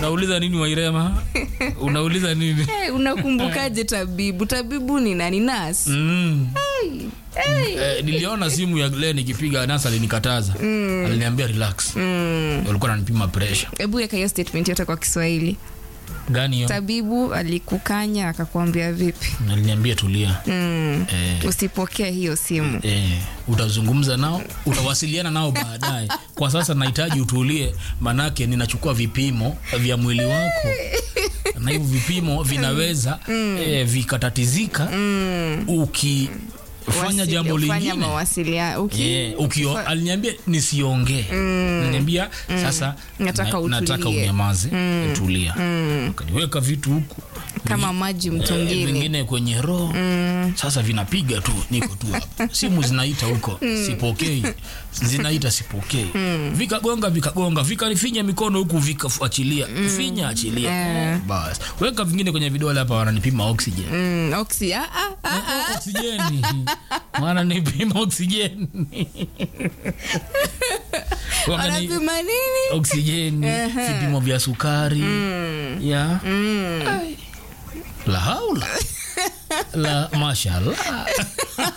unauliza nini wairema unauliza nini hey, unakumbukaje tabibu tabibu ni nani nas mm. hey. eh, niliona simu ya Glenn ikipiga nasa alinikataza mm. aliniambia relax mm. walikuwa nanipima pressure hebu weka hiyo statement yote kwa kiswahili gani hiyo tabibu alikukanya akakwambia vipi aliniambia tulia mm. eh, usipokee hiyo simu eh, utazungumza nao utawasiliana nao baadaye kwa sasa nahitaji utulie manake ninachukua vipimo vya mwili wako na hivyo vipimo vinaweza eh, vikatatizika ukifanya Wasi- jambo ufanya lingine mawasiliano uki Yeah, ukio aliniambia nisiongee aliniambia sasa Nataka na- nataka utulie. unyamaze tulia akaniweka vitu huku kama maji Eh, mtungini vingine kwenye roho sasa vinapiga tu niko tu hapa simu zinaita huko sipokei zinaita sipokei vikagonga vikagonga vikanifinya mikono huku vikafuachilia finya achilia basi weka vingine kwenye vidole hapa wananipima oxygen mm, oxy, ah, ah, ah, ah. oksijeni wananipima oksijeni Wakani- wanapima nini oksijeni vipimo vya sukari ya Ai. la haula la mashallah